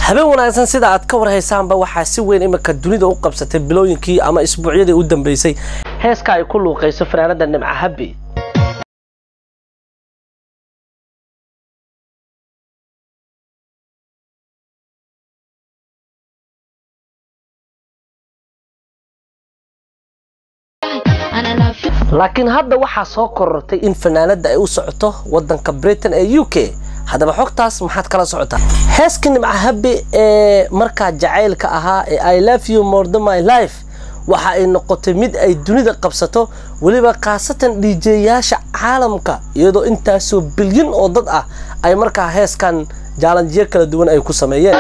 habeen wanaagsan sida aad ka warhaysaanba waxaa si weyn iminka dunida u qabsatay bilooyinkii ama isbuucyadii u dambeysay heeska ay ku luuqayso fanaanada nimca habbi laakiin hadda waxaa soo korortay in fanaanada ay u socoto wadanka britain ee u k haddaba xogtaas maxaad kala socotaa heeska nimca habbi ee markaa jacaylka ahaa ee i love you more than my life waxa ay noqotay mid ay dunida qabsato weliba khaasatan dhiijeeyaasha caalamka iyadoo intaasoo bilyan oo dad ah ay markaa heeskan jaalanjiyo kala duwan ay ku sameeyeen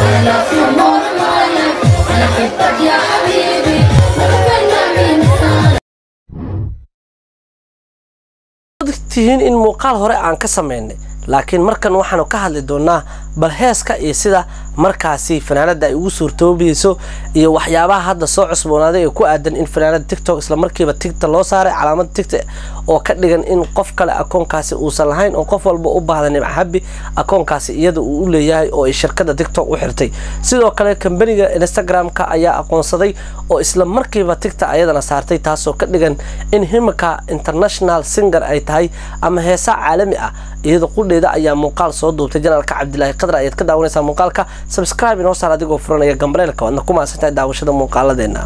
tihiin in muuqaal hore aan ka samaynay laakiin markan waxaanu ka hadli doonaa bal heeska iyo sida markaasi fanaanada ay ugu suurtoobayso iyo waxyaabaha hadda soo cusboonaaday ee ku aadan in fanaanada tictok islamarkiiba tigta loo saaray calaamad tigta oo ka dhigan in qof kale akoonkaasi uusan lahayn oo qof walba u baahda nimca habbi akoonkaasi iyada uu u leeyahay oo ay shirkada tictok u xirtay sidoo kale kambaniga instagram-ka ayaa aqoonsaday oo isla markiiba tigta ayadana saartay taasoo ka dhigan in himika international singer ay tahay ama heesa caalami ah iyada qudheeda ayaa muuqaal soo duubtay janaalka cabdilaahi qadar ayaad ka daawanaysaa muuqaalka subscribe inoo saar adigoo furanaya gambaleelka waadna ku maasantahay daawashada muuqaaladeena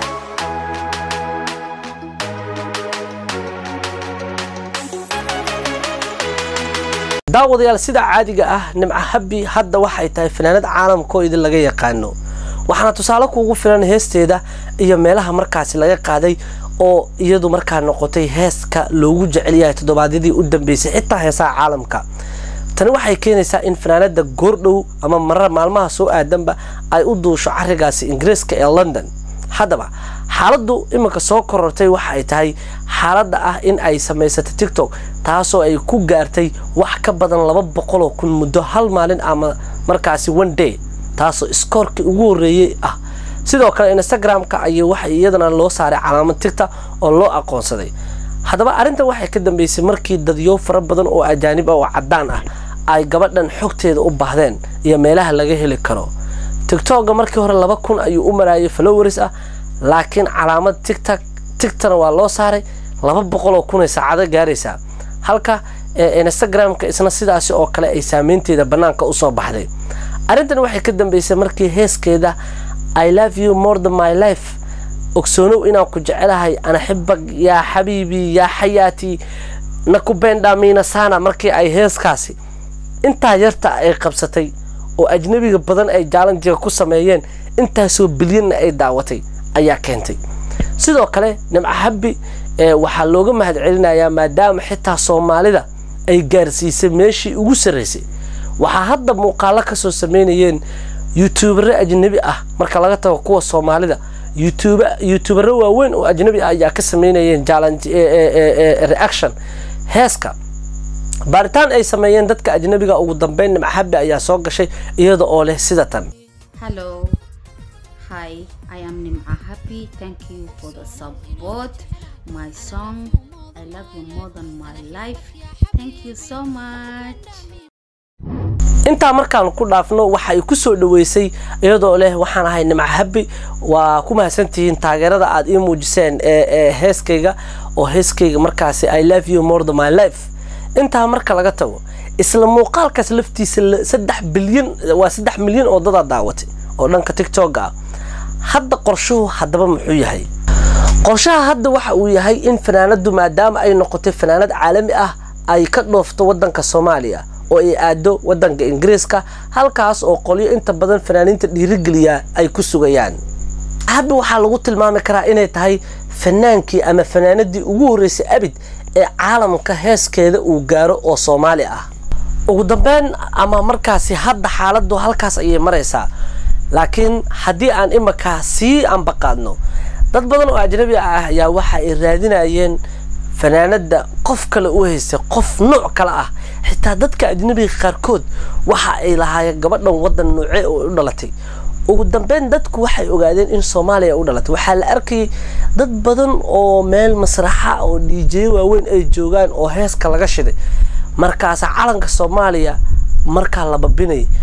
daawadayaal sida caadiga ah nimca habbi hadda waxay tahay fanaanad caalamkoo idin laga yaqaano waxaana tusaale kuugu filan heesteeda iyo meelaha markaasi laga qaaday oo iyadu markaa noqotay heeska loogu jecel yahay toddobaadyadii u dambeysay xitaa heesaha caalamka tani waxay keenaysaa in fanaanada goordhow ama marar maalmaha soo aadanba ay u duusho carigaasi ingiriiska ee london haddaba xaaladdu iminka soo korortay waxa ay tahay xaaladda ah in ay samaysatay tictok taasoo ay ku gaartay wax ka badan laba boqoloo kun muddo hal maalin ama markaasi one day taasoo iskoorkii ugu horreeyey ah sidoo kale instagram-ka ayay waxa iyadana loo saaray calaamad tigta oo loo aqoonsaday haddaba arrintan waxay ka dambeysay markii dadyo fara badan oo ajaanib ah oo caddaan ah ay gabadhan xogteeda u baahdeen iyo meelaha laga heli karo tigtogga markii hore laba kun ayuu u maraayay followers ah laakiin calaamad tigtak tigtana waa loo saaray laba boqol oo kunay saacado gaaraysaa halka instagram-ka isna sidaasi oo kale ay saameynteeda bannaanka usoo baxday arrintan waxay ka dambeysay markii heeskeeda i love you more than my life ogsoonow inaan ku jecelahay anaxibag yaa xabiibi yaa xayaati nakubenda miinasana markii ay heeskaasi intaa yarta ay qabsatay oo ajnabiga badan ay jaalanjiga ku sameeyeen intaasoo bilyanna ay daawatay ayaa keentay sidoo kale nimca habbi waxaa looga mahad celinayaa maadaama xitaa soomaalida ay gaarsiisay meeshii ugu sarraysay waxaa hadda muuqaalo kasoo sameynayeen youtubere ajnabi ah marka laga tago kuwa soomaalida youtubere waaweyn oo ajnabi ah ayaa ka sameynayeen reaction heeska baaritaan ay sameeyeen dadka ajnabiga ugu dambeyn nimca habbi ayaa soo gashay iyada oo leh sida tan Hello. Hi, I am Nim'a Happy. Thank you for the support. My song, I love you more than my life. Thank you so much. intaa markaan ku dhaafno waxa ay ku soo dhaweysay iyadoo leh waxaan ahay nimca habbi waa ku mahadsantihiin taageerada aad ii muujiseen ee heeskayga oo heeskayga markaasi i love you more than my life intaa marka laga tago isla muuqaalkaas laftiisa saddex bilyan waa saddex milyan oo dadaa daawatay oo dhanka tictokga ah hadda qorshuhu haddaba muxuu yahay qorshaha hadda waxa uu yahay in fanaanadu maadaama ay noqotay fanaanad caalami ah ay ka dhoofto wadanka soomaaliya oo ay aado wadanka ingiriiska halkaas oo qolyo inta badan fanaaniinta dhiirigeliya ay ku sugayaan habbi waxaa lagu tilmaami karaa inay tahay fanaankii ama fanaanadii ugu horreysay abid ee caalamka heeskeeda uu gaaro oo soomaali ah ugu dambeyn ama markaasi hadda xaaladdu halkaas ayay maraysaa laakiin haddii aan imakaa sii ambaqaadno dad badan oo ajnabi ah ayaa waxa ay raadinayeen fanaanada qof kale u haystay qof nooc kale ah xitaa dadka ajnabiga qaarkood waxa ay lahaayeen gabadhan wadan noocee oo u dhalatay ugu dambeyn dadku waxay ogaadeen in soomaaliya u dhalatay waxaa la arkayay dad badan oo meel masraxa oo dhiijeyo waaweyn ay joogaan oo heeska laga shiday markaasa calanka soomaaliya markaa la babinayay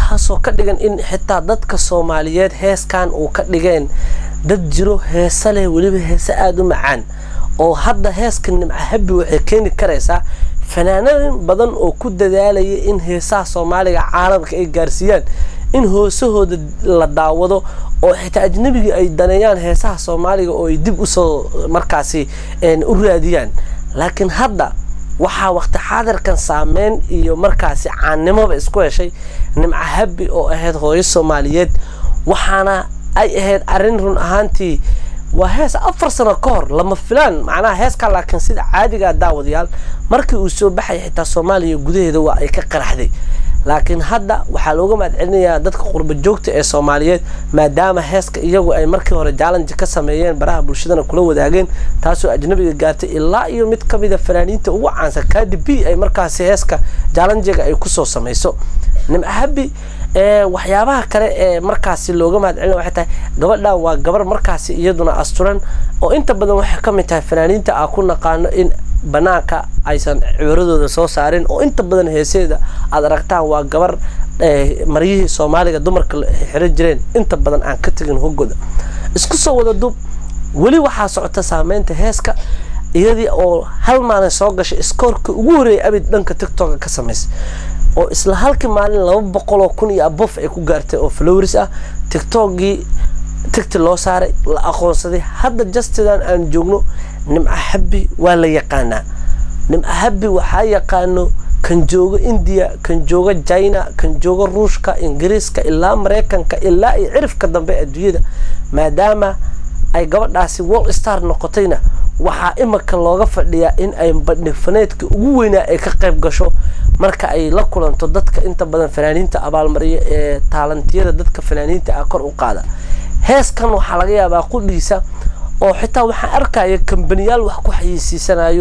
waxaasoo ka dhigan in xitaa dadka soomaaliyeed heeskan uu ka dhigeen dad jiro heese leh weliba heese aada u macaan oo hadda heeska nimca habbi waxay keeni karaysaa fanaanadin badan oo ku dadaalaya in heesaha soomaaliga caalamka ay gaarsiiyaan in hoosahooda la daawado oo xitaa ajnabigii ay daneeyaan heesaha soomaaliga oo ay dib usoo markaasi u raadiyaan laakiin hadda waxaa waqti xaadirkan saameyn iyo markaasi caannimoba isku heshay nimca habbi oo ahayd hooyo soomaaliyeed waxaana ay ahayd arrin run ahaantii waa hees afar sano ka hor lama filaan macnaha heeskaa laakiin sida caadigaa daawadayaal markii uu soo baxay xitaa soomaaliya gudaheeda waa ay ka qaraxday laakiin hadda waxaa looga mahadcelinayaa dadka qurba joogta ee soomaaliyeed maadaama heeska iyagu ay markii hore jaalanji ka sameeyeen baraha bulshadana kula wadaageen taasoo ajnabiga gaartay ilaa iyo mid ka mida fanaaniinta ugu caansan kadi b ay markaasi heeska jaalanjiga ay kusoo samayso nimca habi waxyaabaha kale ee markaasi looga mahadcelina waxay tahay gabadhan waa gabar markaasi iyaduna asturan oo inta badan waxay ka mid tahay fanaaniinta aan ku naqaano in banaanka aysan cibiradooda soo saarin oo inta badan heeseeda aad aragtaan waa gabar maryihii soomaaliga dumarka xiran jireen inta badan aan ka tegin hogoda isku soo wada dub weli waxaa socota saameynta heeska iyadii oo hal maalin soo gashay iskoorka ugu horeeyay abid dhanka tictoka ka samaysay oo isla halkii maalin laba boqol oo kun iyo abof ay ku gaartay oo flowris ah tictokgii tigti loo saaray la aqoonsaday hadda justidan aan joogno nimca habbi waa la yaqaanaa nimca habbi waxaa yaqaano kan jooga indiya kan jooga china kan jooga ruushka ingiriiska ilaa maraykanka ilaa iyo cirifka dambe adduunyada maadaama ay gabadhaasi wall star noqotayna waxaa imika looga fadhiyaa in ay bandhigfaneedka ugu weynaa ay ka qayb gasho marka ay la kulanto dadka inta badan fanaaniinta abaalmariya ee taalantiyada dadka fanaaniinta ah kor u qaada heeskan waxaa laga yaabaa qudhiisa oo xitaa waxaan arkaya kambaniyaal wax ku xayeysiisanayo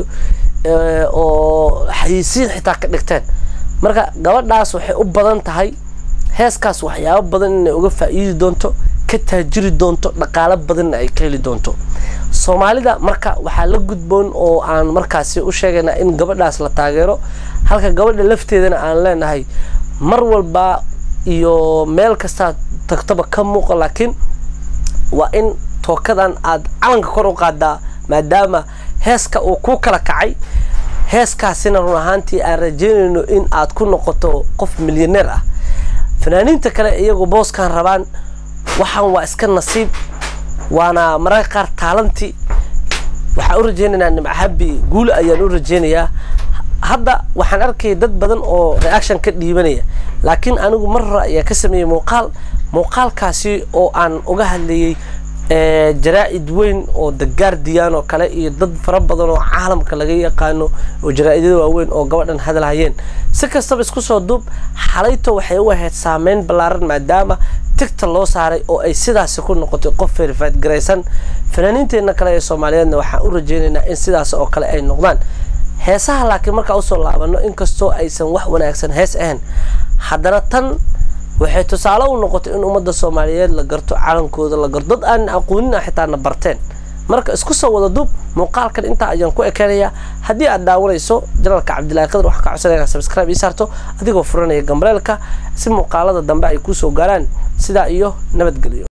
oo xayeysiin xitaa ka dhigteen marka gabadhaas waxay u badan tahay heeskaas waxyaabo badan inay uga faa'iidi doonto ka taajiri doonto dhaqaalo badanna ay ka heli doonto soomaalida marka waxaa la gudboon oo aan markaasi u sheegaynaa in gabadhaas la taageero halka gabadha lafteedana aan leenahay mar walba iyo meel kastaa tagtaba ka muuqa laakiin waa in tookadan aad calanka kor u qaadaa maadaama heeska uu ku kala kacay heeskaasina run ahaantii aan rajeynayno in aad ku noqoto qof milyaneer ah fanaaniinta kale iyagu booskan rabaan waxaan waa iska nasiib waana mararka qaar taalanti waxaan u rajeynaynaa nimcahabi guul ayaan u rajeynayaa hadda waxaan arkaya dad badan oo reaction ka dhiibanaya laakiin anigu mar hore ayaa ka sameeyey muuqaal muuqaalkaasi oo aan uga hadlayay jaraa-id weyn oo the guardian oo kale iyo dad fara badan oo caalamka laga yaqaano oo jaraa-idyada waaweyn oo gabadhan hadalhayeen si kastaba isku soo duub xalayto waxay u ahayd saameyn ballaaran maadaama tigta loo saaray oo ay sidaasi ku noqotay qof verified garaysan fanaaniinteenna kale ee soomaaliyeedna waxaan u rajeynaynaa in sidaas oo kale ay noqdaan heesaha laakiin markaa usoo laabano inkastoo aysan wax wanaagsan hees ahayn haddana tan waxay tusaale u noqotay in ummadda soomaaliyeed la garto calankooda la garto dad aan aqoonina xitaa na barteen marka isku soo wada duub muuqaalkan intaa ayaan ku ekeenayaa haddii aad daawanayso janalka cabdillahi qadar waxaan ka codsanaya subscribe ii saarto adigoo furanaya gambaleelka si muuqaalada dambe ay kusoo gaaraan sidaa iyo nabadgelyo